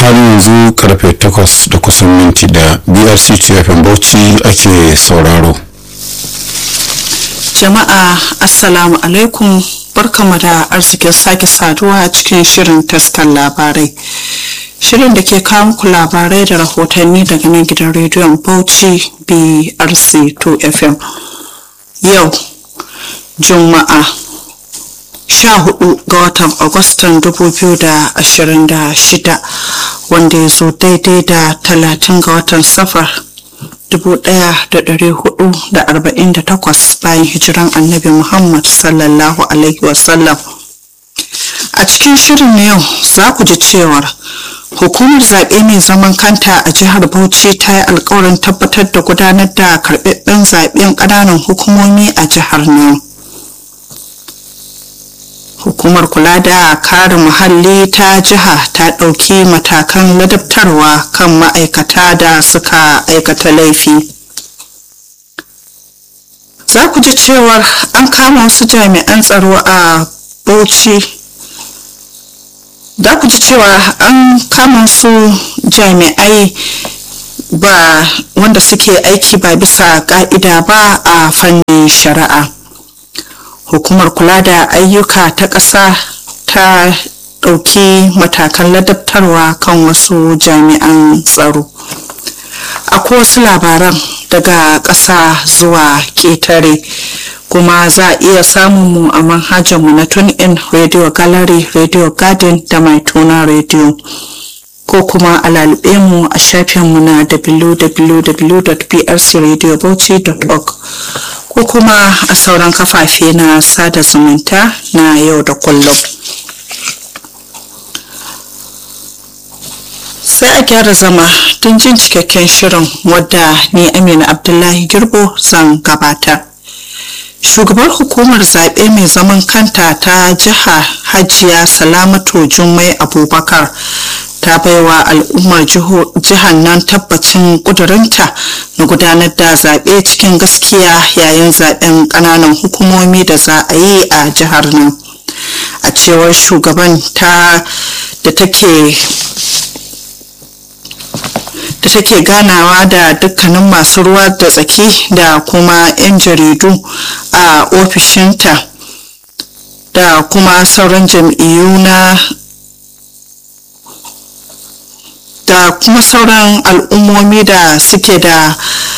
halin yanzu karfe 8 da kusan minti da brc cfm bauchi ake sauraro jama'a assalamu alaikum barkamu da arzikin sake saduwa a cikin shirin taskar labarai shirin da ke kawo muku labarai da rahotanni daga nan gidan rediyon bauchi brc 2 fm yau juma'a 14 ga watan agustan 2026 wanda ya zo daidai da 30 ga watan safar 1448 bayan hijiran annabi muhammad sallallahu alaihi wasallam a cikin shirin na yau za ku ji cewar hukumar zaɓe mai zaman kanta a jihar bauchi ta yi alkawarin tabbatar da gudanar da karɓaɓɓen zaɓen ƙananan hukumomi a jihar nan hukumar kula da kare muhalli ta jiha ta ɗauki matakan ladabtarwa kan ma'aikata da suka aikata laifi za ku ji cewar an kama wasu jami'an tsaro a bauchi za ku ji cewa an kama su jami'ai ba wanda suke aiki ba bisa ka'ida ba a fannin shari'a hukumar kula da ayyuka ta ƙasa ta ɗauki matakan ladabtarwa kan wasu jami'an tsaro akwai wasu labaran daga ƙasa zuwa ƙetare kuma za a iya samun mu a manhajarmu na in radio gallery radio garden da mai tuna radio ko kuma a lalube mu a shafinmu na www.prcradiobauchi.org ko kuma a sauran kafafe na sada zumunta na yau da kullum sai a gyara zama don jin cikakken shirin wadda ni amina abdullahi girbo zan gabatar shugabar hukumar zaɓe mai zaman kanta ta jiha hajiya salamatu jummai abubakar ta baiwa al'ummar jihar nan tabbacin ƙudurinta na gudanar da zaɓe cikin gaskiya yayin zaɓen ƙananan hukumomi da za a yi a jihar nan a cewar shugaban ta da take da take ganawa da dukkanin masu ruwa da tsaki da kuma 'yan jaridu a ofishinta da kuma sauran jam'iyyu na da kuma sauran al'ummomi da suke da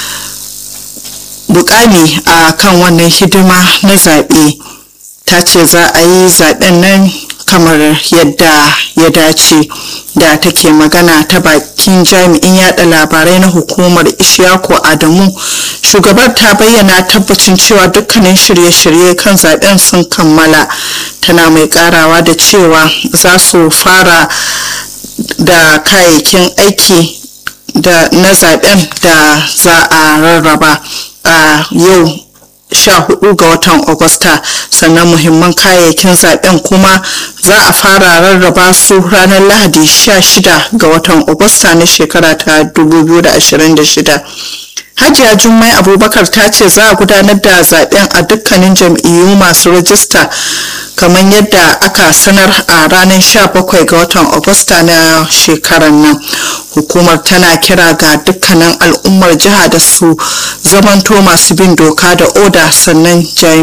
bukami a kan wannan hidima na zaɓe ta ce za a yi zaɓen nan kamar yadda ya dace da take magana ta bakin jami'in yada labarai na hukumar ishaku adamu shugabar ta bayyana tabbacin cewa dukkanin shirye-shirye kan zaben sun kammala tana mai karawa da cewa za su fara da kayayyakin aiki da na zaben da za a rarraba a yau 14 ga watan Agusta sannan muhimman kayayyakin zaben kuma za a fara rarraba su ranar Lahadi 16 ga watan Agusta na shekara ta 2026. Hajiya Jummai Abubakar ta ce za a gudanar da zaben a dukkanin jam'iyyu masu rajista kamar yadda aka sanar a ranar 17 ga watan Agusta na shekarar nan. Hukumar tana kira ga dukkanin al'ummar jiha da su zamanto masu bin doka da oda sannan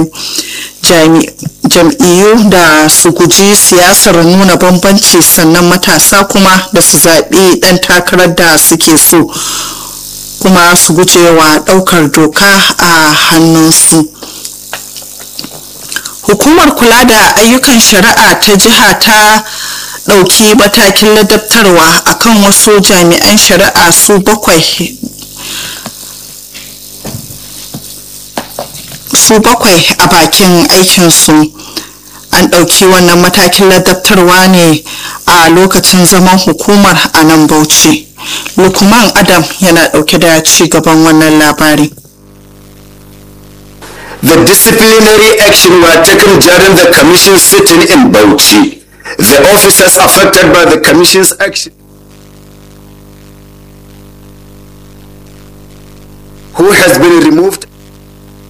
jam'iyyu da su guji siyasar nuna bambanci sannan matasa kuma da su zaɓi ɗan takarar da suke so. kuma su gujewa ɗaukar doka a hannunsu hukumar kula da ayyukan shari'a ta jiha ta ɗauki matakin ladabtarwa akan wasu jami'an shari'a su bakwai su bakwai a bakin aikinsu an ɗauki wannan matakin ladabtarwa ne a lokacin zaman hukumar a nan bauchi lukman adam yana ɗauke da ci gaban wannan labari The disciplinary action were taken during the commission sitting in Bauchi. The officers affected by the commission's action who has been removed